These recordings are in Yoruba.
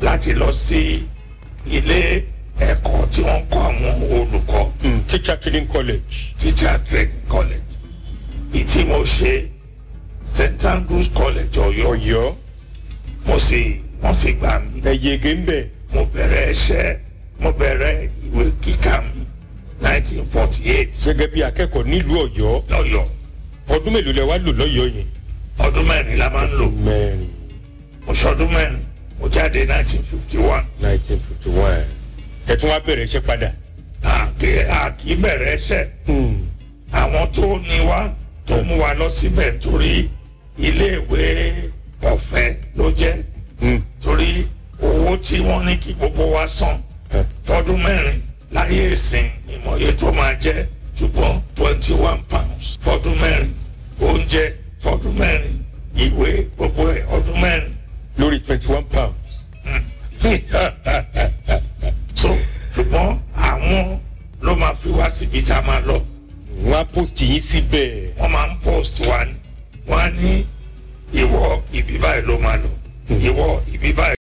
láti lọ sí ilé ẹ̀kọ́ tí wọ́n kọ́ àwọn olùkọ́ Mm, teacher training college. teacher training college ìtí mo ṣe st andrews college ọ̀yọ́ ọ̀yọ́ mo sì wọ́n sì gbà mí ẹ yege ń bẹ̀. mo bẹ̀rẹ̀ ẹṣẹ́ mo bẹ̀rẹ̀ ìwé kíkà mi 1948 gẹ́gẹ́ bí akẹ́kọ̀ọ́ nílùú ọ̀yọ́ lọ́yọ̀ ọdún mélòó lẹ wá lò lọ́yọ́ yẹn. ọdún mẹ́rin la máa ń lò mẹ́rin mo ṣọdún mẹ́rin mo jáde 1951 nineteen fifty one ẹ tún wá bẹ̀rẹ̀ iṣẹ́ padà. àkè àkì bẹ̀rẹ̀ ẹṣẹ́ Mm, àwọn tó ní wá tó mú wa lọ síbẹ̀ nítorí iléèwé ọ̀fẹ́ ló jẹ́ mm, torí owó tí wọ́n ní kí gbogbo wa san ẹ, fọdún mẹ́rin láyé ìsìn ìmọ̀ye tó máa jẹ́ ṣùgbọ́n twenty one pounds fọdún mẹ́rin oúnjẹ fọdún mẹ́rin ìwé gbogbo ẹ̀ ọdún mẹ́rin. lórí twenty one pounds. so ṣùgbọ́n àwọn ló máa fi wá síbi tá a máa lọ wọ́n á post yín síbẹ̀. wọ́n máa ń post wa ni wọ́n á ní ìwọ ibi báyìí ló máa lọ ìwọ ibi báyìí.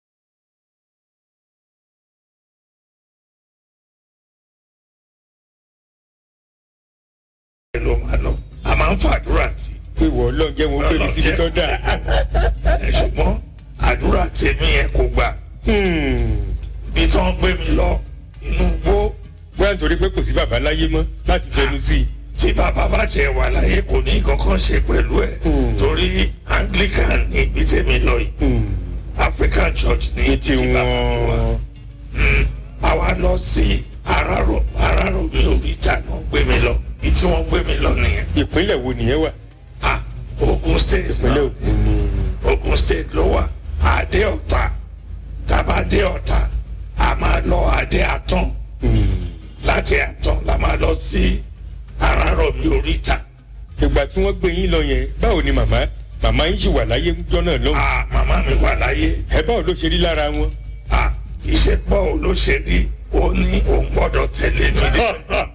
ló máa lọ a máa ń fàdúrà tí pé wọ́n lọ jẹ́ wọn pé ní síbi tó dà. ẹ ṣùgbọ́n àdúrà tèmi yẹn kò gbà Hmm, ibi tí wọ́n gbé mi lọ inú igbó bóyá nítorí pé kò sí bàbá láyé mọ́ láti fẹnu sí i. tí bàbá bá jẹ wà láyé kò ní kankan ṣe pẹ̀lú ẹ̀ Hmm. torí anglican ní ibi tèmi lọ yìí Hmm, african church ní ní ibi tí bàbá mi wà tiwọn. Mm. àwa lọ sí arárò arárò mi ò rí ìta náà gbé mi lọ ibi tí wọ́n gbé mi lọ nìyẹn ìpínlẹ̀ wo nìyẹn wà. ah ogun state ìpínlẹ̀ náà Ògùn ni. ogun state ló wà adé ọ̀tà tàbá dé ọ̀tà a máa lọ adé àtọ́n Hmm. láti àtọ́n la máa lọ sí arárò mi ò rí ìta ìgbà tí wọ́n gbé yín lọ yẹn báwo ni màmá màmá yín sì wà láyé ńjọ́ náà lọ́hùn. ah màmá mi wà láyé ẹ báwo ló ṣe rí lára wọn. ah ìṣepọ̀ olóṣèlú ó ní òun gbọ́dọ̀ tẹ̀lé mi débẹ̀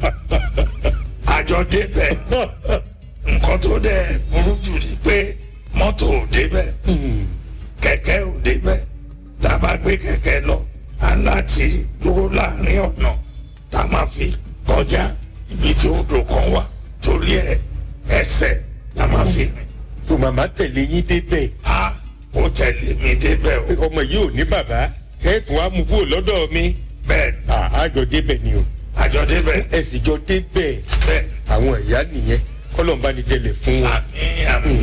àjọ débẹ̀ nǹkan tó dẹ̀ burú jù ni pé mọ́tò ò débẹ̀ Hmm, kẹ̀kẹ́ ò débẹ̀ tá a bá gbé kẹ̀kẹ́ lọ a láti dúró láàrin ọ̀nà tá a máa fi kọjá ibi tí odò kan wà torí ẹ ẹsẹ̀ la máa fi rìn so màmá tẹ̀lé yín débẹ̀ a ó tẹ̀lé mi débẹ̀ o pé ọmọ yìí ò ní bàbá ẹ tún wá mú kúrò lọ́dọ̀ mi. bẹ́ẹ̀ ni À, àjọ débẹ̀ ni o àjọ débẹ̀ ẹ sì jọ débẹ̀ bẹ́ẹ̀ àwọn ìyá nìyẹn kọ́lọ̀ ń bá ní délẹ̀ fún wọn. àmì àmì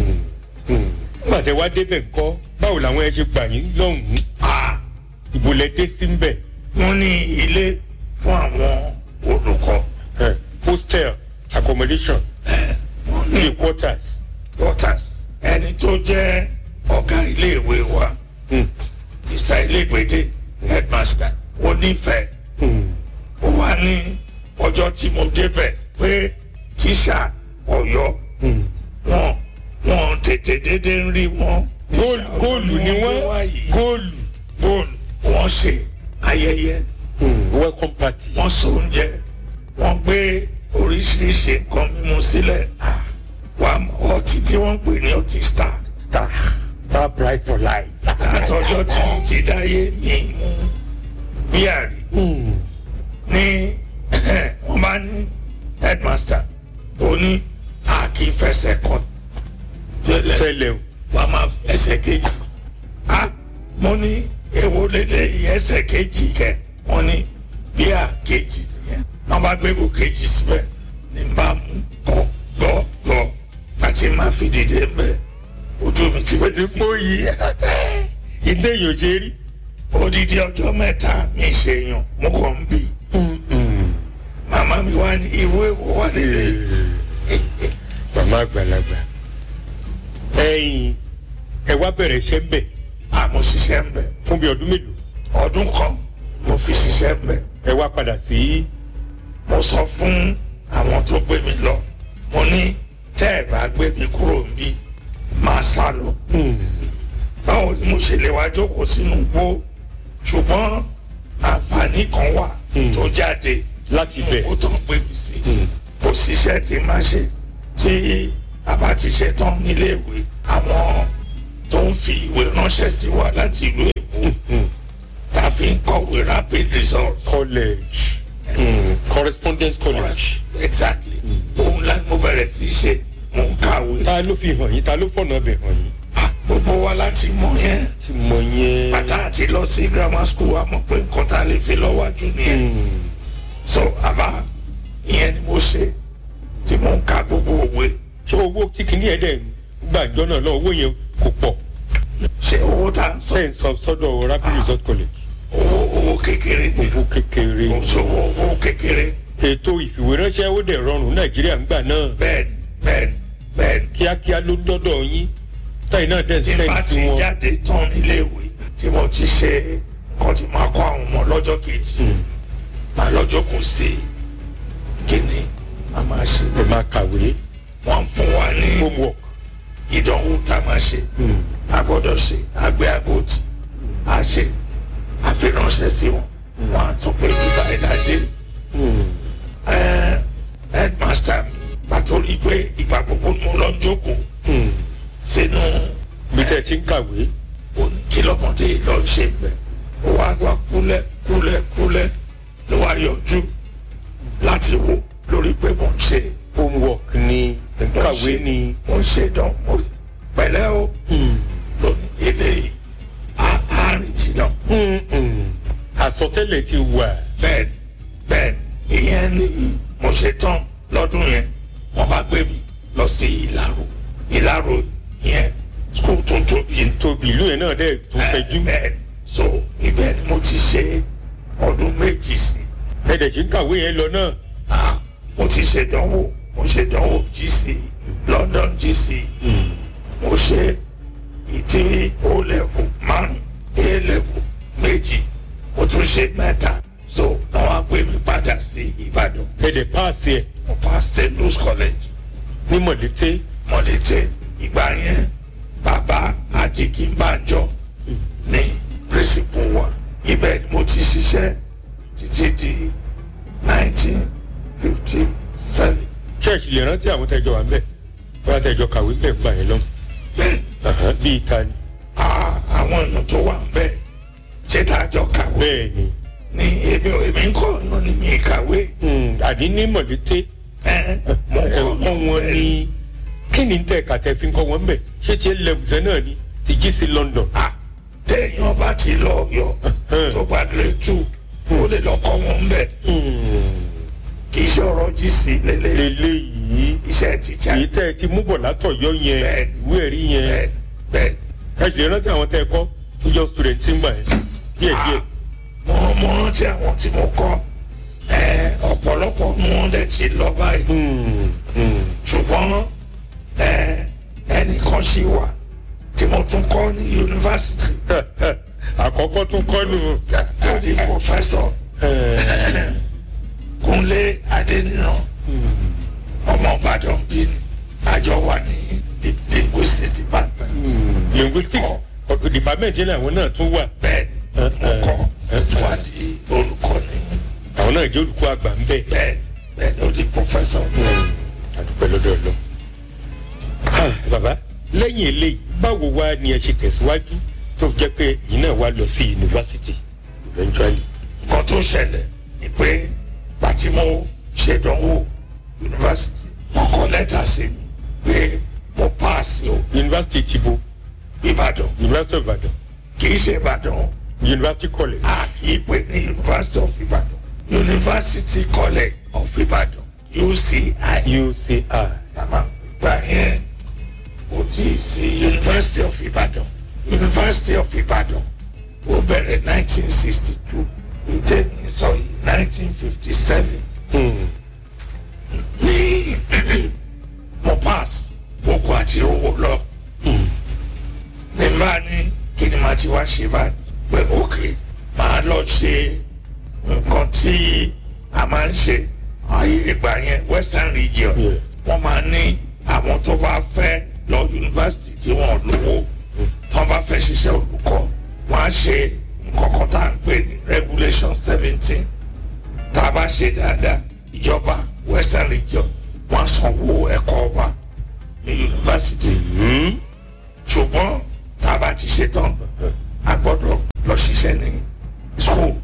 nígbà tẹ wá débẹ̀ ńkọ́ báwo làwọn ẹ ṣe gbà yín lọ́hùn-ún a ìbò lẹ dé sí ńbẹ̀ wọ́n ní ilé fún àwọn olùkọ́ ẹ, hostel accommodation wọ́n ní three quarters. waters ẹni tó jẹ́ ọ̀gá iléèwé wa Hmm, mr ilégbèdé headmaster ó nífẹ̀ẹ́ hmm, ó wà ní ọjọ́ tí mo débẹ̀ pé tíṣà ọ̀yọ́ hmm. wọn wọn tètè dédé ń rí wọn. góòlù góòlù ni wọ́n góòlù. góòlù wọ́n ṣe ayẹyẹ Hmm, welcome party. wọ́n so oúnjẹ wọ́n gbé oríṣiríṣi nǹkan mímu sílẹ̀ Ah, wà ọtí tí wọ́n ń pè ní ọtí star star star bright for life. àtọjọ́ tí mo ti dáyé ní mú bíàrí Hmm, ní wọ́n bá ní headmaster ó ní àkìfẹsẹ̀ kan tẹ́lẹ̀ tẹ́lẹ̀ o. wàá máa ẹsẹ̀ kejì a mo ní èwo lédè yìí ẹsẹ̀ kejì kẹ wọ́n ní bíà kejì yẹn wọ́n bá gbé bò kejì síbẹ̀ ní bá mú kọ́ gbọ́ gbọ́ àti máa fi dìde mbẹ́ ojú mi ti o ti wẹ́ẹ́ pọ́ yìí ìdé yóò ṣe rí. odidi ọjọ́ mẹ́ta mi ṣe yàn mo kàn ń bì Hmm, hmm. màmá mi wá ní ìwé wo wà nílé màmá àgbàlagbà ẹ̀yin ẹ wá bẹ̀rẹ̀ iṣẹ́ ń bẹ̀ àmọ́ ṣiṣẹ́ ń bẹ̀ fún bí ọdún mélòó ọdún kan mo fi ṣiṣẹ́ ń bẹ̀ ẹ wá padà sí mo sọ fún àwọn tó gbé mi lọ mo ní tẹ́ ẹ̀ bá gbé mi kúrò níbí máa sá lọ báwo ni mo ṣe lè wá jókòó sínú igbó ṣùgbọ́n àǹfààní kan wà Hmm. tó jáde láti bẹ̀. ó tán gbé mi sí kò síṣẹ́ tí máa ṣe tí a bá ti ṣe tán níléèwé àwọn tó ń fi ìwé ránṣẹ́ sí wa láti ìlú èkó kọ̀wé rapid results. college mm. correspondence college. exactly òun la mo bẹ̀rẹ̀ sí í ṣe mo ń kàwé. ta ló fi hàn yín ta ló fọ̀nà ọbẹ̀ hàn yín. Ah, gbogbo wa láti mọ yẹn ti mọ yẹn. bàtà àti lọ sí grammar school wa mọ̀ pé nǹkan tá a lè fi lọ́wájú nìyẹn Mm. so àbá ìyẹn ni mo ṣe tí mo ń ka gbogbo òwe ṣé owó tí kìíní ẹ̀ dẹ̀ ń gbàjọ́ náà lọ owó yẹn kò pọ̀ ṣe owó tá a ń sọ ṣe ń sọ sọ́dọ̀ rapid result college owó owó kékeré ni owó kékeré kò sówó owó kékeré ètò ìfìwéránṣẹ́ ó dẹ̀ rọrùn nàìjíríà ń gbà náà bẹ́ẹ̀ni bẹ́ẹ̀ni bẹ́ẹ̀ni kíákíá ló ń dọ́dọ̀ yín táyì náà dẹ̀ ń tí n bá sẹ́ǹd ti sí wọn. jáde tán níléèwé tí mo ti ṣe nǹkan tí máa kọ́ àwọn ọmọ lọ́jọ́ kejì Mm. máa lọ́jọ́ kò sí kíni máa máa ṣe ẹ máa kàwé wọ́n fún wa ní homework. ìdánwò tá a máa ṣe Mm. a gbọ́dọ̀ ṣe àgbẹ̀ àbòtì a ṣe àfiránṣẹ́ sí wọn wọn á tún pé bíbá ìdájẹ́ Mm. headmaster mi pàtó rí i pé ìgbà gbogbo ni mo lọ ń jókòó Mm. sínú bí tẹ́ ẹ ti ń kàwé. òní kí lọ́mọdé yìí lọ ṣe bẹ̀ ó wá wá kúlẹ̀ kúlẹ̀ kúlẹ̀ ló wá yọjú láti wò lórí pé mo ń ṣe homework ni ẹ̀ ń mo ń kàwé ṣe ni. mo ń ṣe dán mo pẹ̀lẹ́ o Mm. lónìí eléyìí á á rìn jìnnà Mm, mm. àsọtẹ́lẹ̀ ti wà. bẹ́ẹ̀ bẹ́ẹ̀ ìyẹn ni mo ṣe tán lọ́dún yẹn wọ́n bá gbé mi lọ sí ìlàrò ìlàrò yẹn skul tó tóbi ní. tóbi ìlú yẹn náà dẹ̀ tó fẹjú. bẹ́ẹ̀ so ibẹ̀ ni mo ti ṣe ọdún méjì sí ẹ dẹ̀ ṣe ń kàwé yẹn lọ náà. ah mo ti ṣèdánwò mo ṣèdánwò GC London GC Mm. mo ṣe ìtí o level márùn a level méjì mo tún ṣe mẹ́ta so wọ́n wá gbé mi padà sí Ìbàdàn ẹ dẹ̀ páàsì ẹ̀ mo pass St. Louis College ní mọ̀lété. mọ̀lété ìgbà yẹn bàbá Ajikinbanjọ ní principal wa ibẹ̀ ni mo ti ṣiṣẹ́ títí di nineteen fifty seven ṣẹ́ẹ̀ṣì lè rántí àwọn tẹ́jọ wà ń bẹ̀ bóyá tẹ́jọ kàwé bẹ̀ gbà yẹn lọ. bẹ́ẹ̀ Àhán, bíi ta ni. ah, àwọn èèyàn tó wà ń bẹ̀ ṣé tá a jọ kàwé bẹ́ẹ̀ ni. ní èmi ò èmi ń kọ́ ọ̀yàn ni mi kàwé Mm, àní ní mọ̀lété. ẹ̀ mo kọ́ ẹ̀kọ́ ọ̀yàn wọn bẹ́ẹ̀ ní kí ni tẹ̀ kàtẹ́ fi ń kọ́ wọn ń bẹ̀ ṣé tiẹ̀ lẹ́bùsẹ̀ náà ni ti jí sí London. ah téèyàn bá ti lọ yọ tó gba grade two ó lè lọ kọ́ wọn ń bẹ̀ Mm. kì í ṣe ọ̀rọ̀ GC lélẹ̀ eléyìí iṣẹ́ tíjà èyí tẹ́ ẹ ti mú bọ̀ látọ̀yọ́ yẹn Bẹ́ẹ̀. ìwé ẹ̀rí yẹn bẹ́ẹ̀ bẹ́ẹ̀ ẹ sì rántí àwọn tẹ́ ẹ kọ́ tó jọ student sí ń gbà yẹn díẹ̀ díẹ̀. mo mo rántí àwọn tí mo kọ́ ẹ ọ̀pọ̀lọpọ̀ ni wọ́n dẹ̀ ti lọ báyìí Mm, mm. ṣùgbọ́n ẹ ẹnìkan ṣì wà tí mo tún kọ́ ní yunifásitì àkọ́kọ́ tún kọ́ nù. tó di pòfẹ́sọ̀ Kúnlé Adéníran ọmọ Ìbàdàn bí ni àjọ wà ní the linguistic department linguistics ọ̀dọ̀ department yẹn làwọn náà tún wà bẹ́ẹ̀ ni mo kọ́ wà di olùkọ́ ní àwọn náà jẹ́ olùkọ́ àgbà ń bẹ̀. bẹ́ẹ̀ bẹ́ẹ̀ ló di pòfẹ́sọ̀ àdúpẹ́ lọ́dọ̀ lọ. bàbá lẹ́yìn eléyìí báwo wá ni ẹ ṣe tẹ̀síwájú tó jẹ́ pé èyí náà wá lọ sí yunifásitì eventually. nǹkan tó ṣẹlẹ̀ ni pé pàtí mo ṣèdánwò yunifásitì wọ́n kọ lẹ́tà sí mi pé mo paasi o yunifásitì ti bo Ìbàdàn university of Ibadan kì í ṣe Ìbàdàn university college. a kì í pè ní University of Ìbàdàn University College of Ìbàdàn UCI UCI. màmá gbà yẹn kò tí ì sí University of Ìbàdàn University of Ìbàdàn ó bẹ̀rẹ̀ 1962 ìtẹ̀mí sọ yìí 1957 Hmm. ní mo pass gbogbo àti owó lọ Hmm. ní bá ní kí ni màá ti wá ṣe báyìí pé òkè màá lọ ṣe nǹkan tí a máa ń ṣe ayé ìgbà yẹn western region Yeah. wọ́n máa ní àwọn tó bá fẹ́ lọ yunifásitì tí wọ́n lówó tí wọ́n bá fẹ́ ṣiṣẹ́ olùkọ́ wọ́n á ṣe nǹkan kan tá à ń pè ní regulation seventeen tá a bá ṣe dáadáa ìjọba western region wọ́n á sanwó ẹ̀kọ́ wa ní yunifásitì Hmm. ṣùgbọ́n tá a bá ti ṣe tán a gbọ́dọ̀ lọ ṣiṣẹ́ ní school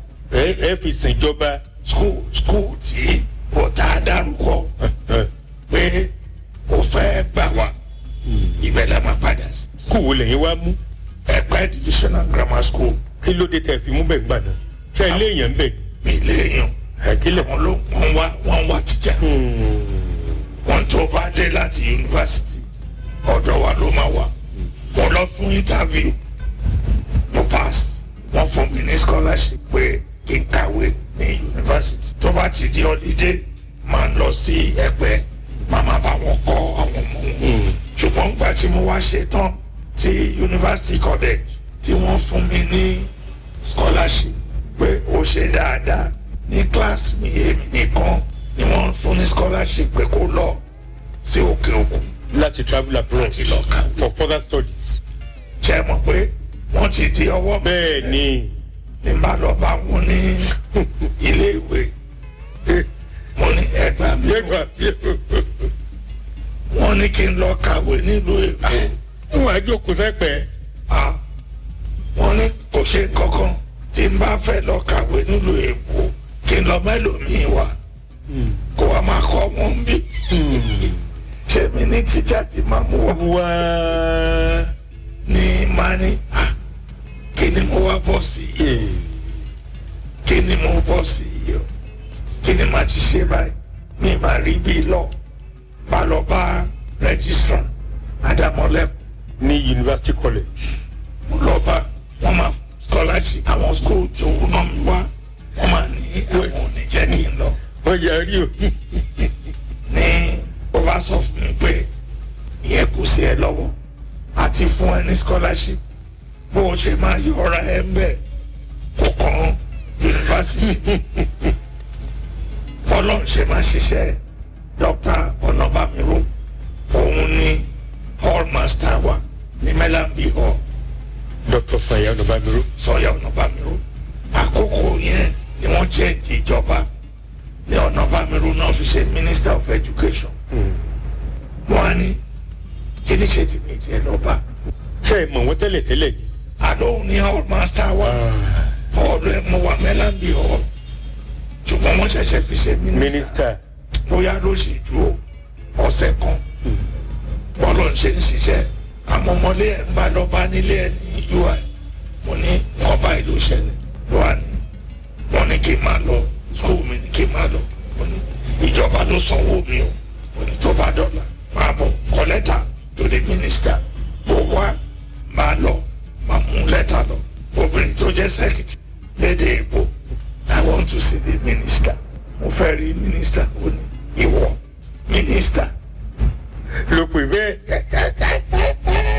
ẹ ẹ fi ṣèjọba school school tí ọ̀tá dárúkọ pé ó fẹ́ gbà wá ibẹ̀ la máa padà sí. skul wo lẹ́yìn wá mú ẹ̀pẹ́ divisional grammar school kí ló dé tẹ̀ fi mú bẹ̀ gbà náà ṣé ẹ léèyàn bẹ̀ mi léèyàn ẹ kílẹ̀. àwọn ló wọ́n wá wọ́n wá tíjà wọ́n tó bá dé láti yunifásitì ọ̀dọ̀ wa ló máa wà mo lọ fún interview mo pass wọ́n fún mi ní scholarship pé kí n kàwé ní yunifásitì tó bá ti di holiday máa ń lọ sí ẹgbẹ́ màmá bá wọn kọ́ àwọn ọmọ wọn ṣùgbọ́n gbà tí mo wá ṣe tán tí university college tí wọ́n fún mi ní scholarship pé ó ṣe dáadáa ní class mi èmi nìkan ni wọ́n fún ní scholarship pé kó lọ sí òkè òkun láti travel abroad Láti lọ kàwé. for further studies. ṣe mọ̀ pé wọ́n ti di ọwọ́ mi bẹ́ẹ̀ ni ní bá lọ bá wọn ní ilé ìwé mo ní ẹgbàá mi yẹ́gbà wọ́n ní kí n lọ kàwé nílùú èkó wọn àjòkó sẹ́pẹ̀ ah wọ́n ní kò ṣe kankan tí n bá fẹ́ lọ kàwé nílùú èkó kí n lọ mẹ́lòmíì wá kó wa máa kọ́ wọn bí ṣé mi ní tíjà tí máa mú wá wá ní máa ní ah kí ni mo wá bọ̀ sí yìí kí ni mo bọ̀ sí yìí o kí ni màá ti ṣe báyìí mi máa rí bí lọ bá lọ bá registrar adamọlẹ́kùn ní university college mo lọ bá wọn máa scholarship àwọn school tí owó náà mi wá wọn máa ní àwọn ò ní jẹ́ kí n lọ wọ́n yarí o ní ó bá sọ fún mi pé ìyẹn kò sí ẹ lọ́wọ́ àti fún ẹ ní scholarship bó o ṣe máa yọ ọ̀rá ẹ ń bẹ̀ kò kàn yunifásitì bọ́lọ̀ ṣe máa ṣiṣẹ́ dr ọ̀nàbàmíró òun ní hall master wa ní melambi hall dr sanya ọ̀nàbàmíró sọyà ọ̀nàbàmíró àkókò yẹn ni wọ́n jẹ́ ti ìjọba ní ọ̀nàbàmíró náà fi ṣe minister of education wọ́n á ní kí ni ṣe ti mi tiẹ̀ lọ́ba ṣe é mọ̀ wọ́n tẹ́lẹ̀ tẹ́lẹ̀ ni. àlóhùn ní hall master wa hall rẹ̀ mo wà mẹ́lábì hall ṣùgbọ́n wọ́n ṣẹ̀ṣẹ̀ fi ṣe minister mínísítà bóyá ló ṣì ju ọ̀sẹ̀ kan bọ́lọ̀ ń ṣe ń ṣiṣẹ́ àmọ́ ọmọlé ẹ̀ ń bá lọ bá nílé ẹ̀ ní ui mo ní nǹkan báyìí ló ṣẹlẹ̀ ló wà ní wọ́n ní kí n máa lọ school mi ní kí n máa lọ mo ní ìjọba ló sanwó mi o mo ní tó bá dọ́là máa bọ̀ kọ lẹ́tà to the minister bó wá máa lọ máa mú lẹ́tà lọ obìnrin tó jẹ́ secretary lédè èbó i want to see the minister mo fẹ́ rí minister ó ní ìwọ minister ló pè bẹ́ẹ̀.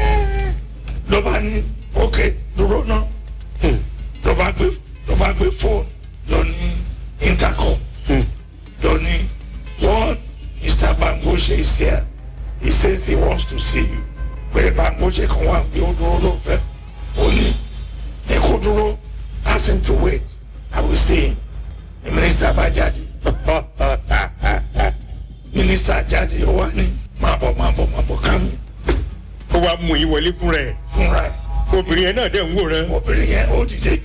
ló bá ní ok dúró náà ló bá gbé ló bá gbé fóònù lọ ní intercom lọ ní what mr bangoshe is here he says he wants to see you pé bangoshe kan wà bí ó dúró ló fẹ́ ó ní ní kó dúró ask him to wait i will see him the minister bá jáde minister jáde ó wá ní máa bọ̀ máa bọ̀ máa bọ̀ ká mi ó wàá mú yín wọlé fúnra ẹ̀ fúnra ẹ̀ obìnrin yẹn náà dẹ̀ ń wòran. obìnrin yẹn ó dìde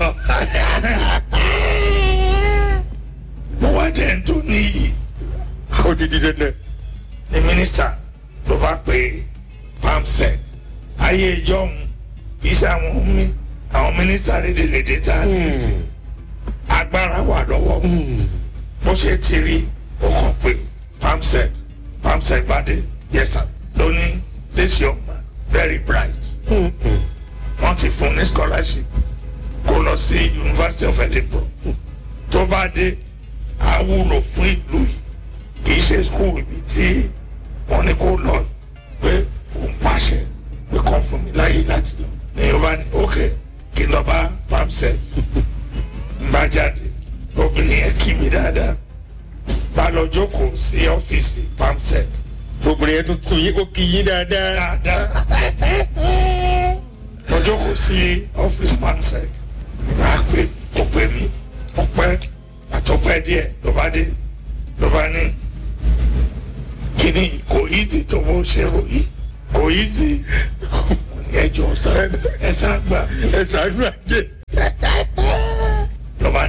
mo wá dẹ̀ ń tó níyì ó ti di dandan. ní mínísítà ló bá pe pamsec ayé ìjọhún kì í ṣe àwọn mi àwọn mínísítà lédèlédè tá a ní sí agbára wà lọ́wọ́ wọn bó ṣe ti rí ó kàn pé pamsec pamsec bá dé yes sir ló ní this young man very bright wọ́n ti fún ní scholarship kó lọ sí university of edinburgh tó bá dé á wúlò fún ìlú yìí kì í ṣe school ibi tí wọ́n ní kó lọ pé òun pàṣẹ pé kàn fún mi láyé láti lọ ní yorùbá ní ok kí n lọ bá pamsec n bá jáde obìnrin yẹn kí mi dáadáa bá lọ jókòó sí ọ́fíìsì pamsec obìnrin yẹn tún tún yín ó kí yín dáadáa. dáadáa mo jókòó sí ọ́fíìsì pamsec ìgbà pé kò pé mi ó pẹ́ àtọ́pẹ́ díẹ̀ ló bá dé ló bá ní kíní kò easy tó bó ṣe ròyìn kò easy Mo ní ẹjọ́ sá ẹ sá gbà mí ẹ ṣàánú àjẹ. ló bá ní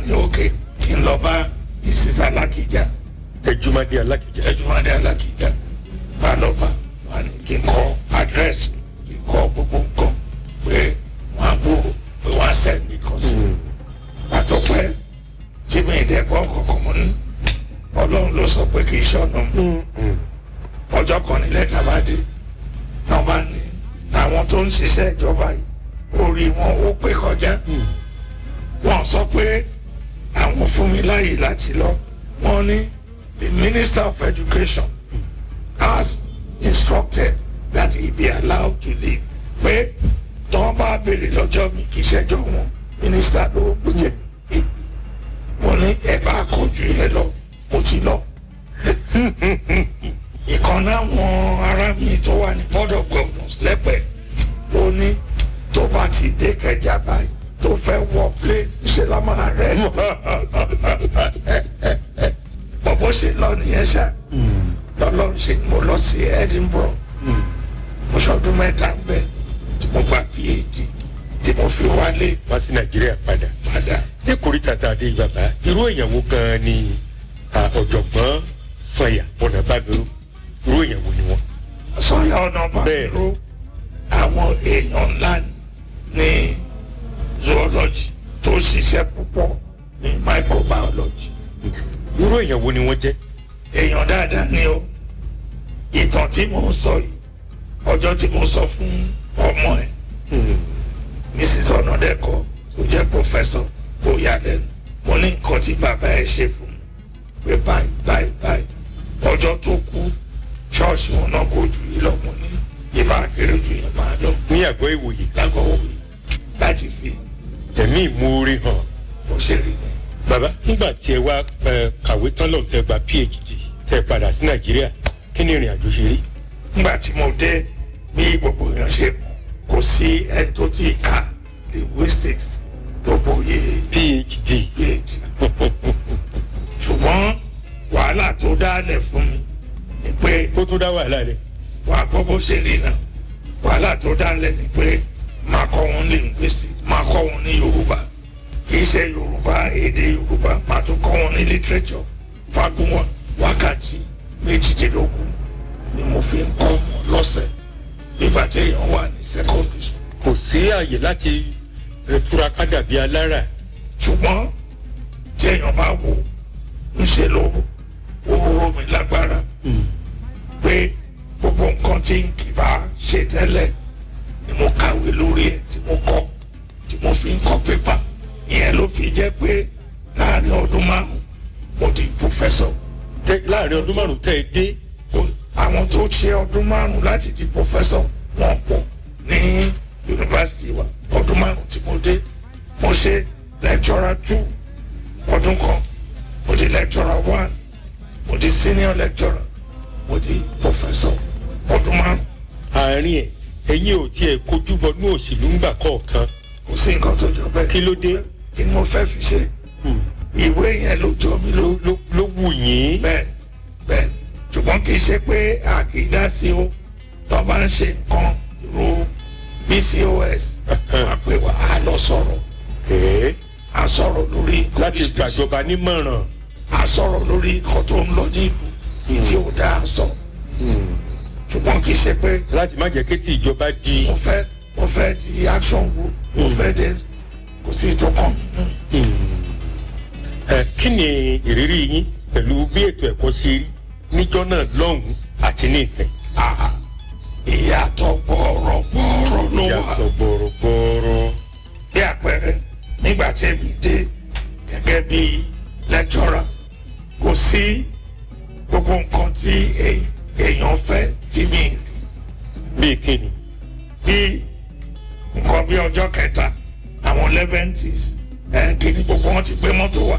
ní òkè kí n lọ bá mrs alákìjà tẹjúmọdé alákìjà tẹjúmọdé alákìjà bá lọ bá wà ní kí n kọ àdírẹ́sì kí n kọ gbogbo nǹkan pé wọ́n á gbòòrò pé wọ́n á sẹ́ẹ̀dì kan sí i pàtó pẹ́ tí mi ì dẹ́gbọ́n kọ̀ọ̀kan mọ́ ní ọlọ́run ló sọ pé kì í ṣọ̀nà mi ọjọ́ kan ní lẹ́tà bá dé náà bá ní àwọn tó ń ṣiṣẹ́ ìjọba yìí orí wọn ó pé kọjá wọ́n sọ pé àwọn fún mi láàyè láti lọ wọ́n ní the minister of education has instructed that he be allowed to leave pé tí wọ́n bá béèrè lọ́jọ́ mi kì í ṣẹ́jọ́ wọn minister ló jẹ́ wọ́n ní ẹ bá kọjú yẹn lọ mo ti lọ ìkan náwọn ará mi tó wà ní board of governors lẹ́pẹ́ ó ní tó bá ti dé kẹjà báyìí tó fẹ́ wọ plane ṣe la máa rẹ̀ bọ̀bọ̀ ṣe lọ nìyẹn ṣá lọ́lọ́run ṣe mo lọ sí Edinburgh mo ṣọdún mẹ́ta ń bẹ̀ tí mo gba PhD tí mo fi wálé wá sí nàìjíríà padà padà ní kòríta tá a dé bàbá irú èèyàn wo gan ni ah, ọ̀jọ̀gbọ́n sanya ọ̀nàbàmíró irú èèyàn wo ni wọ́n. sọ́yà ọ̀nà bàbíró àwọn èèyàn ńlá ní zoology tó ṣiṣẹ́ púpọ̀ ní microbiology irú èèyàn wo ni wọ́n jẹ́. èèyàn dáadáa ni o ìtàn tí mo ń sọ yìí ọjọ́ tí mo sọ fún ọmọ ẹ̀ mrs ọ̀nàdẹ́kọ̀ tó jẹ́ professor ó yà lẹ́nu mo ní nǹkan tí bàbá ẹ̀ ṣe fún mi pé báyìí báyìí báyìí ọjọ́ tó kú ṣọ́ọ̀ṣì wọn náà kò jù yìí lọ mo ní ìbá kéré jù yẹn máa lọ ní àgọ́ ìwòye lágọ̀ọ́ òwe láti fi ẹ̀mí ìmoore hàn. bó ṣe rí ni. bàbá nígbà tí ẹ wá ẹ, kàwé tán lọ́n tẹ gba phd tẹ padà sí nàìjíríà kí ni ìrìn àjò ṣe rí. nígbà tí mo dé bí gbogbo èèyàn ṣe mọ̀ kò sí ẹni tó ti ka linguistics tó bóyé phd phd ṣùgbọ́n wàhálà tó dálẹ̀ fún mi ni pé ó tún dá wàhálà rẹ. wà á gbọ́ bó ṣe rí náà wàhálà tó dálẹ̀ ni pé máa kọ́ wọn linguistics máa kọ́ wọn ní yorùbá kì í ṣe yorùbá èdè yorùbá máa tún kọ́ wọn ní literature fagun wọn wákàtí méjìdínlógún ni mo fi ń kọ́ wọn lọ́sẹ̀ nígbà tí èèyàn wà ní secondary school kò sí àyè láti ẹ, túraká dàbí alára. ṣùgbọ́n tí èèyàn bá wò ń ṣe ló ó rọ mi lágbára pé gbogbo nǹkan tí n kì bá ṣe tẹ́lẹ̀ ni mo kàwé lórí ẹ̀ tí mo kọ́ tí mo fi ń kọ́ pépà ìyẹn ló fi jẹ́ pé láàrin ọdún márùn-ún mo di professor tẹ láàrin ọdún márùn tẹ ẹ dé Ó- àwọn tó ṣe ọdún márùn-ún láti di professor wọn pọ̀ ní yunifásitì wa ọdún márùn-ún tí mo dé mo ṣe lecturer two ọdún kan mo di lecturer one mo di senior lecturer mo di professor ọdún márùn-ún àárín ẹ ẹ̀yin ò tiẹ̀ kojú bọnú òṣèlú ńgbà kọ̀ọ̀kan. kò sí nǹkan tó jọ bẹ́ẹ̀ Kí ló dé? kí ni mo fẹ́ fi ṣe ìwé yẹn ló jọ mí ló ló ló ló wù yín. bẹ́ẹ̀ bẹ́ẹ̀ ṣùgbọ́n kì í ṣe pé a kì í dá sí o tó bá ń ṣe nǹkan ro bcos wàá pè wá a lọ sọ̀rọ̀ Ẹ̀ẹ́, a sọ̀rọ̀ lórí nǹkan láti business. gbàjọba nímọ̀ràn. a sọ̀rọ̀ lórí nǹkan tó ń lọ ní ìlú ní tí ò dáa sọ ṣùgbọ́n kì í ṣe pé láti má jẹ́ kí tí ìjọba di. mo fẹ́ mo fẹ́ di action wo mo fẹ́ dé kò sí ìtọ́kàn mi nù. ẹ kí ni ìrírí yín pẹ̀lú bí ètò ẹ̀kọ́ ṣe rí níjọ́ náà lọ́hùn-ún àti ní ìsìn. Ah, ìyàtọ̀ gbọ́ọ̀rọ̀ gbọ́ọ̀rọ̀ ló wà. yàtọ̀ gbọ̀rọ̀gbọ̀rọ̀. bí àpẹẹrẹ nígbà tí èmi dé gẹ́gẹ́ bí lecturer kò sí gbogbo nǹkan tí èy- èèyàn fẹ́ tí mi rí bíi kíni. bí nǹkan bí ọjọ́ kẹta àwọn leventis ẹ̀ kíní gbogbo wọn ti gbé mọ́tò wá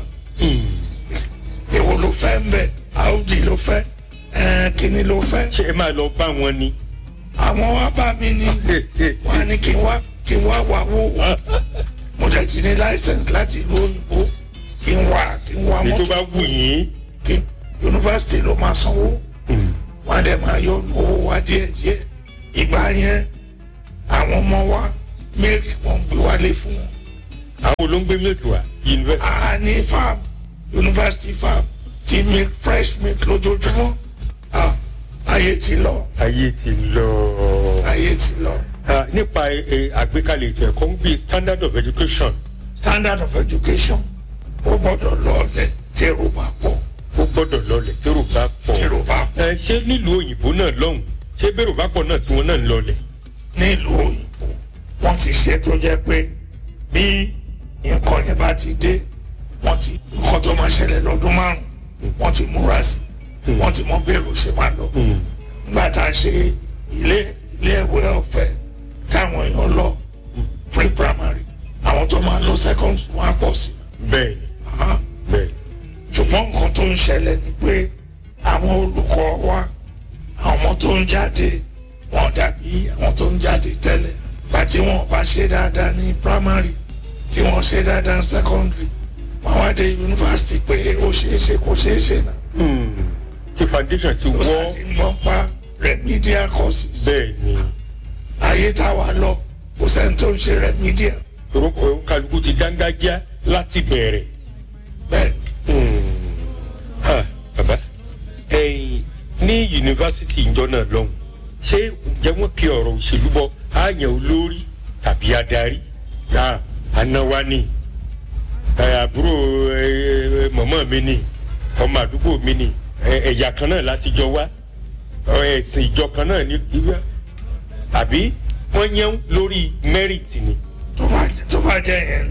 èwo ló fẹ́ ń bẹ̀ audi ló fẹ́ ẹ̀ kíní ló fẹ́ ṣé ẹ máa lọ bá wọn ni. àwọn wá bá mi ní wọ́n á ní kí n wá kí n wá wá wó mo dẹ̀ ti ní license láti ìlú òyìnbó kí n wá kí n wá ní tó mọ́tò bá wù yín. kí yunifásitì ló máa sanwó wọ́n á dẹ̀ máa yọ owó wa díẹ̀ díẹ̀ ìgbà yẹn àwọn ọmọ wa milk wọ́n gbé wálé fún wọn àwọn wo ló ń gbé milk wá yunifásitì. a ní farm university farm ti milk fresh milk lójoojúmọ́ Ah, ayé ti lọ ayé ti lọ. ayé ti lọ Ah, nípa ẹ, ẹ, àgbékalẹ̀ ètò ẹ̀kọ́ ń bí standard of education standard of education ó gbọ́dọ̀ lọlẹ̀ tẹ́rù bá pọ̀ ó gbọ́dọ̀ lọlẹ̀ tẹ́rù bá pọ̀. tẹ́rù bá pọ̀ ẹ ṣé nílùú òyìnbó náà lọ́hùn ṣé bẹ́rù bá pọ̀ náà tí wọ́n náà ń lọlẹ̀. nílùú òyìnbó wọ́n ti ṣe tó jẹ́ pé bí nǹkan yẹn bá ti dé wọ́n ti nǹkan tó máa ṣẹlẹ̀ lọ́dún márùn-ún wọ́n ti múra sí i wọ́n ti mọ bẹ́ẹ̀rù ṣe máa lọ. nígbà tá a ṣe ilé ilé ìwé ọ̀fẹ́ táwọn èèyàn lọ pre primary àwọn tó máa lọ second wọn á pọ̀ sí i. bẹ́ẹ̀ Ah, bẹ́ẹ̀ ṣùgbọ́n nǹkan tó ń ṣẹlẹ̀ ni pé àwọn olùkọ́ wa àwọn ọmọ tó ń jáde wọn dàbí àwọn tó ń jáde tẹ́lẹ̀ pàtí wọn bá ṣe dáadáa ní primary tí wọ́n ṣe dáadáa ní secondary wọn wá dé yunifásitì pé ó ṣeé ṣe kó ṣeé ṣe náà tí foundation ti ó wọ́ sá ti ń gbọ́n pa remedial courses bẹ́ẹ̀ ni ayé táwa lọ kò sẹ́ni tó ń ṣe remedial orúkọ kálukú ti dángájá láti bẹ̀rẹ̀. bẹ́ẹ̀ Ha, bàbá ẹ̀yin ní yunifásitì ìjọ náà lọ́hùn ṣé ǹjẹ́ wọ́n kí ọ̀rọ̀ òṣèlú bọ àyàn olórí tàbí adarí yá anáwá ni ẹ, àbúrò ẹ, ẹ, mọ̀mọ́ mi ni ọmọ àdúgbò mi ni ẹ, ẹ̀yà kan náà láti jọ wá ọ, ẹ̀sìn ìjọ kan náà ní ìwé àbí wọ́n yẹn lórí merit ni. tó bá tó bá jẹ́ yẹn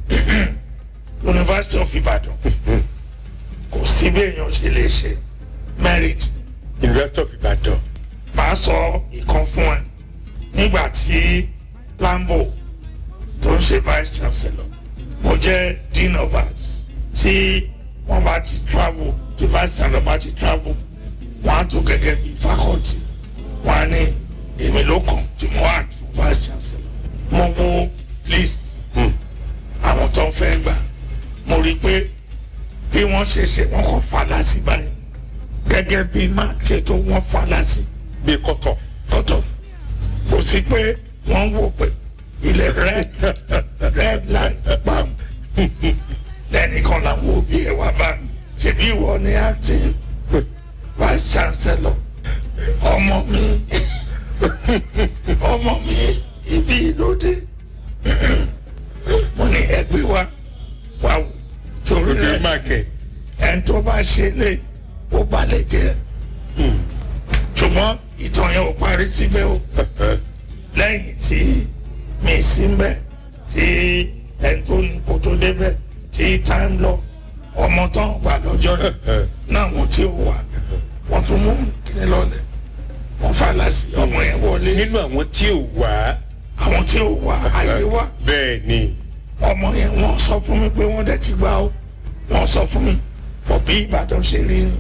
ni University of Ibadan kò sí bí èèyàn ṣe lè ṣe merit University of Ibadan màá sọ ìkan fún ẹ nígbà tí Lambo tó ń ṣe vice chancellor mo jẹ́ dean of arts tí wọ́n bá ti travel tí vice chancellor bá ti travel wọ́n á tó gẹ́gẹ́ bí faculty wọ́n á ní èmi ló kàn tí mo wà fún vice chancellor mo wo list Hmm. àwọn tó ń fẹ́ gbà mo rí i pé bí wọ́n ṣe ṣe wọ́n kàn falá sí báyìí gẹ́gẹ́ bí mark ṣe tó wọ́n falá sí bíi kọ́tọ̀. lọ́tọ̀ kò sí pé wọ́n ń wò pé ilẹ̀ red red line pam lẹ́nìkan làwọn òbí ẹ̀ wá bá mi ṣèbí ìwọ ni acting vice chancellor ọmọ mi ọmọ mi ibi ìlódé mo ní ẹgbẹ́ wa wà wò torí lóde rẹ̀ máàkẹ́. ẹni tó bá ṣe lé ó balẹ̀ jẹ́ ṣùgbọ́n ìtàn yẹn ò parí síbẹ̀ o lẹ́yìn tí mi sí ń bẹ̀ tí ẹni tó ní kó tó débẹ̀ tí time lọ ọmọ tán gbà lọ́jọ́ rẹ̀ náà wọ́n tí ò wà wọ́n tún mú kíní lọ́lẹ̀ wọ́n falà sí ọmọ yẹn wọlé nínú àwọn tí ò wá àwọn tí ò wà ayé wá bẹ́ẹ̀ ni ọmọ yẹn wọ́n sọ fún mi pé wọ́n dẹ̀ ti gbà ó wọ́n sọ fún mi bọ̀ bí Ìbàdàn ṣe rí nìyẹn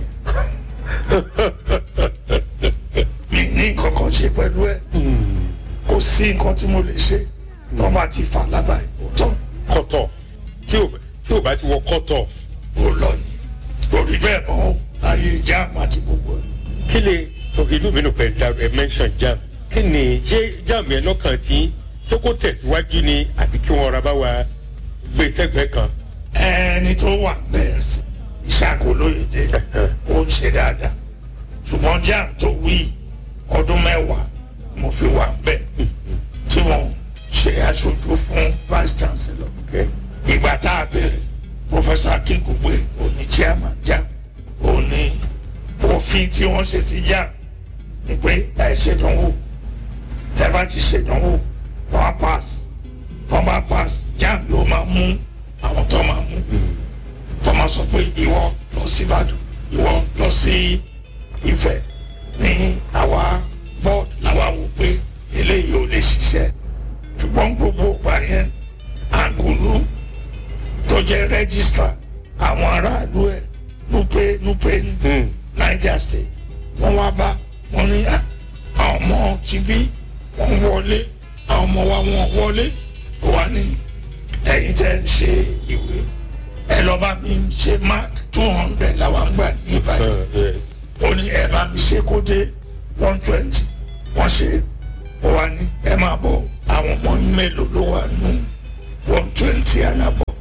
mi ní nǹkan kan ṣe pẹ̀lú ẹ̀ kò sí nǹkan tí mo lè ṣe tó bá ti fà lábàá ìwòtọ́ kọ́tọ̀ tí ò tí ò bá ti wọ kọ́tọ̀ ó lọ ní lórí bẹ́ẹ̀ mọ́ ayé jáàmù àti gbogbo ẹ̀. kí lè ìlú mi nù pẹ̀ da ẹ mention jam kí ni ṣé jam yẹn lọ́kàn tí ṣé kó tẹ̀síwájú ni àbí kí wọ́n ra bá wa gbé sẹ́gbẹ̀ẹ́ kan. ẹni tó wà bẹ́ẹ̀ sí ìṣàkólóyèdè ó ń ṣe dáadáa ṣùgbọ́n jáàmù tó wí ọdún mẹ́wàá mo fi wà bẹ́ẹ̀ tí wọ́n ṣe aṣojú fún vice chancellor Okay. ìgbà tá a bẹ̀rẹ̀ professor akínkùgbé òní chairman jam òní òfin tí wọ́n ṣe sí jam ni pé ẹ ṣèdánwò tẹ bá ti ṣèdánwò tó bá pass tó bá pass jam ló máa mú àwọn tó máa mú tó máa sọ pé ìwọ lọ sí Ìbàdàn ìwọ lọ sí Ifẹ̀ ní àwa board làwa wò pé eléyìí ò lè ṣiṣẹ́ ṣùgbọ́n gbogbo ìgbà yẹn àgùlù tó jẹ́ registrar àwọn aráàlú ẹ̀ nupe nupe ní Hmm. Niger State wọ́n wá bá wọn ní à, àwọn ọmọ ti bí wọ́n wọlé àwọn ọmọ wa wọ́n wọlé ó wà ní ẹ̀yin tẹ́ ń ṣe ìwé ẹ lọ bá mi ṣe mark two hundred làwọn gbà ní Ìbàdàn Uh, yes. ó ní ẹ bá mi ṣe kó dé one twenty wọ́n ṣe ó wá ní ẹ máa bọ̀ àwọn ọmọ yín mélòó ló wà nù one twenty ànàbọ̀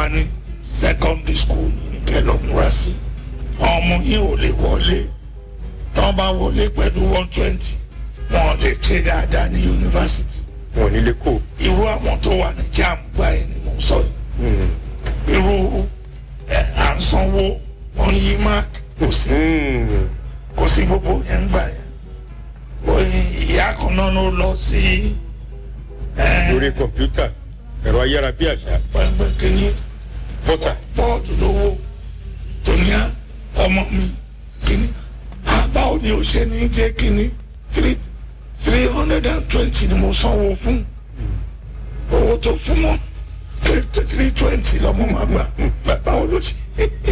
ní secondary school yìí ní kẹ́ lọ múra sí ọmọ yìí ò lè wọlé tí wọ́n bá wọlé pẹ̀lú one twenty wọn lè ṣe dáadáa ní yunifásitì wọn ò ní lè kó. irú àwọn tó wà ní jam gba ẹ̀ ni mò ń sọ yìí irú ẹ̀ à ń sanwó wọn yí mark kò sí kò sí gbogbo yẹn ń gbà yẹn oyin ìyá kan náà ló lọ sí lórí kọ̀mpútà ẹ̀rọ ayárabíàṣá pẹ̀pẹ̀ kìíní pọ́tà. bọ́ọ̀dù lówó tóníà ọmọ mi kìíní àbáwò ni ó ṣe ní jẹ́ kìíní three three hundred and twenty ni mo sanwó fún owó tó fún mọ́ three twenty lọ́mọ máa gbà báwo ló ṣe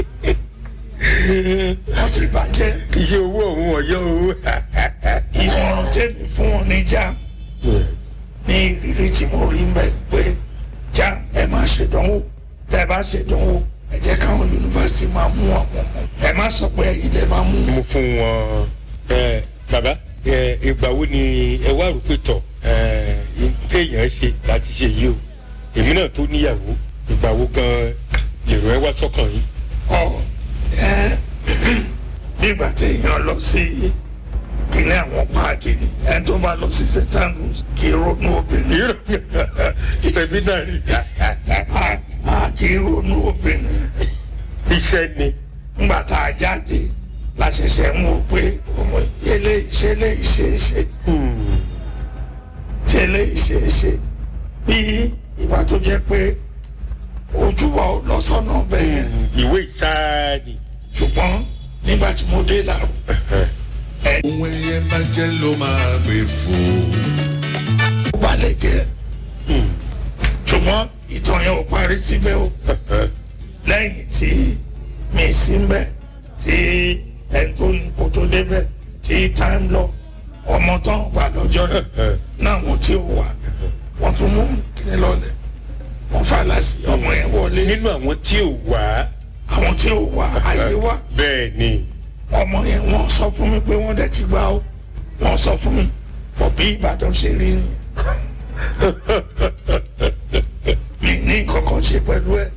wọ́n ti bàjẹ́ kì í ṣe owó ọ̀hún ọ̀yọ́ owó. ìmọ̀ràn tèmi fún wọn ní jam ní ìrírí tí mo rí mbẹ pé jam ẹ má ṣèdánwò tẹ bá ṣèdánwò ẹ jẹ́ káwọn yunifásitì máa mú àwọn ọmọ ẹ má sọ pé ẹ̀yin lè máa mú mo fún wọn ẹ bàbá ẹ ìgbà wo ni ẹ wá rò pé tọ ẹ téèyàn ṣe láti ṣe yìí o èmi náà tó níyàwó ìgbà wo gan lèrò ẹ wá sọ́kàn yìí. ọ ẹ nígbà téèyàn lọ sí kíní àwọn páàkì ni ẹ tó bá lọ sí st andrews kì í ronú obìnrin irọ́ sẹ́mínárì a a kì í ronú obìnrin iṣẹ́ ni. ńgbà tá a jáde la ṣẹ̀ṣẹ̀ ń wò pé ọmọ eléyìí ṣe eléyìí ṣe é ṣe ṣe eléyìí ṣe é ṣe bí ìgbà tó jẹ́ pé ojú wa ò lọ sọ́nà bẹ́ẹ̀ yẹn ìwé ìsáàdì. ṣùgbọ́n nígbà tí mo dé làrú ohun ẹyẹ bá jẹ́ ló máa gbé fò. ó balẹ̀ jẹ́ ṣùgbọ́n ìtàn yẹn ò parí síbẹ̀ o lẹ́yìn tí mi sí ń bẹ̀ tí ẹni tó ní kó tó débẹ̀ tí time lọ ọmọ tán wà lọ́jọ́ náà náà wọ́n tí ò wà wọ́n tún mú kíní lọ́lẹ̀ wọ́n fàlà sí ọmọ yẹn wọlé nínú àwọn tí ò wá. àwọn tí ò wà ayé wà bẹ́ẹ̀ ni. ọmọ yẹn wọ́n sọ fún mi pé wọ́n dẹ̀ ti gbà ó wọ́n sọ fún mi bọ̀ bí Ìbàdàn ṣe rí nìyẹn mi ní nǹkan kan ṣe pẹ̀lú ẹ̀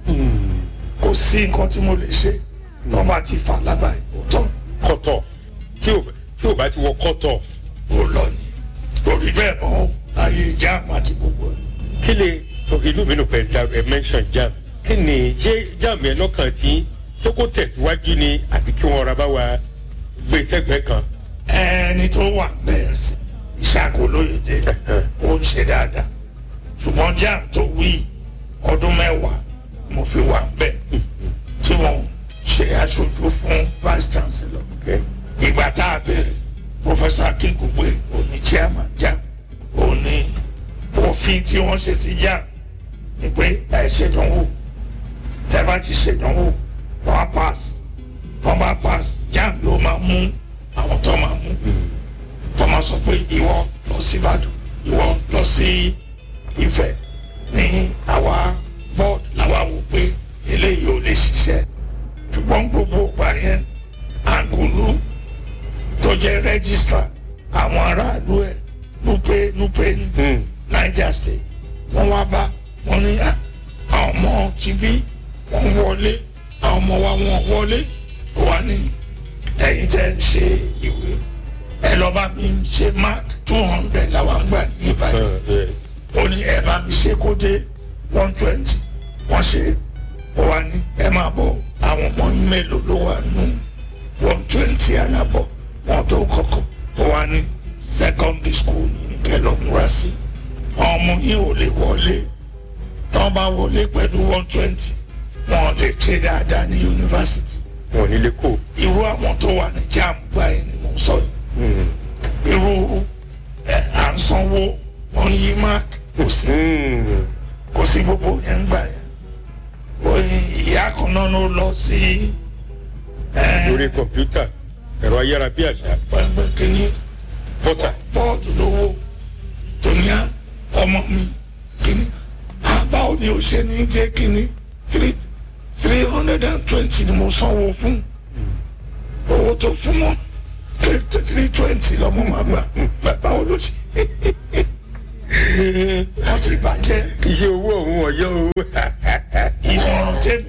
kò sí nǹkan tí mo lè ṣe tó bá ti fà lábàá ìwòtán kọ́tọ̀ tí ò tí ò bá ti wọ kọ́tọ̀ ó lọ ní lórí bẹ́ẹ̀ mọ́ ayé jáàmù àti gbogbo ẹ̀. kí ni inú mi nù pẹ̀ da ẹ mention jam kí ni ṣé jam yẹn lọ́kàn tí ṣé kó tẹ̀síwájú ni àbí kí wọ́n ra bá wa gbé sẹ́gbẹ̀ẹ́ kan. ẹni tó wà bẹ́ẹ̀ sí ìṣàkó lóyèdè ó ń ṣe dáadáa ṣùgbọ́n jáàmù tó wí ọdún mẹ́wàá mo fi wà bẹ́ẹ̀ tí wọ́n ṣe aṣojú fún vice chancellor ìgbà tá a bẹ̀rẹ̀ professor akínkùgbé òní chairman jam òní òfin tí wọ́n ṣe sí jam ni pé ẹ ṣèdánwò tẹ́ bá ti ṣèdánwò tó bá pass tó bá pass jam ló máa mú àwọn tó máa mú tó máa sọ pé ìwọ lọ sí ìbàdàn ìwọ lọ sí ìfẹ́ ní àwa board làwa wò pé eléyìí ò lè ṣiṣẹ́ ṣùgbọ́n gbogbo ìgbà yẹn àgùlù tó jẹ́ registrar àwọn aráàlú ẹ̀ nupe nupe ní niger state wọ́n wá bá wọn ní à, àwọn ọmọ ti bí wọ́n wọlé àwọn ọmọ wa wọ́n wọlé wà ní ẹ̀yin tẹ́ ń ṣe ìwé ẹ lọ bá mi ṣe mark two hundred làwọn gbà ní ìbàdàn ó ní ẹ bá mi ṣe kó dé one twenty wọ́n ṣe ó wá ní ẹ máa bọ̀ àwọn ọmọ yín mélòó ló wà nù one twenty ànàbọ̀ wọn tó kọ̀kọ̀ ó wá ní secondary school yìí ní kẹ́ lọ múra sí ọmọ yín ò lè wọlé tán bá wọlé pẹ̀lú one twenty wọn lè ṣe dáadáa ní yunifásitì wọn ò ní lè kó. irú àwọn tó wà ní jam gba ẹ̀ ni mò ń sọ yìí irú ẹ̀ à ń sanwó wọn yí mark kò sí kò sí gbogbo yẹn ń gbà yẹn oyin ìyá kan náà ló lọ sí lórí kọ̀mpútà ẹ̀rọ ayárabíàṣá pẹ̀pẹ̀ kìíní pọ́tà. bọ́ọ̀dù lówó tóníà ọmọ mi kìíní àbáwò ni ó ṣe ní jẹ́ kìíní three three hundred and twenty ni mo sanwó fún owó tó fún mọ́ three twenty lọ́mọ máa gbà báwo ló ṣe wọ́n ti bàjẹ́ kì í ṣe owó ọ̀hún ọ̀yọ́ owó. ìmọ̀ràn tèmi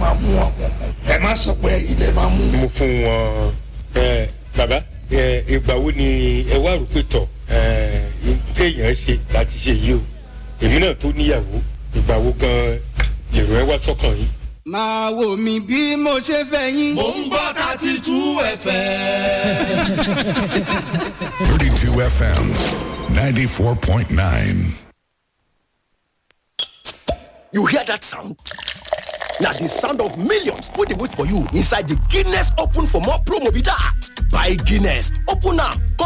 máa mú àwọn ọmọ ẹ má sọ pé ilẹ̀ máa mú mo fún wọn ẹ bàbá ẹ ìgbà wo ni ẹ wá rò pé tọ ẹ téèyàn ṣe láti ṣe yìí o èmi náà tó níyàwó ìgbà wo gan lèrò ẹ wá sọkàn yìí. máa wò mí bí mo ṣe fẹ́ yín. mò ń gbọ́ thirty two fm. 32 FM 94.9. You hear that sound? Now the sound of millions wey dey wait for you inside the Guinness Open for more promo be that. Buy Guinness, open am, come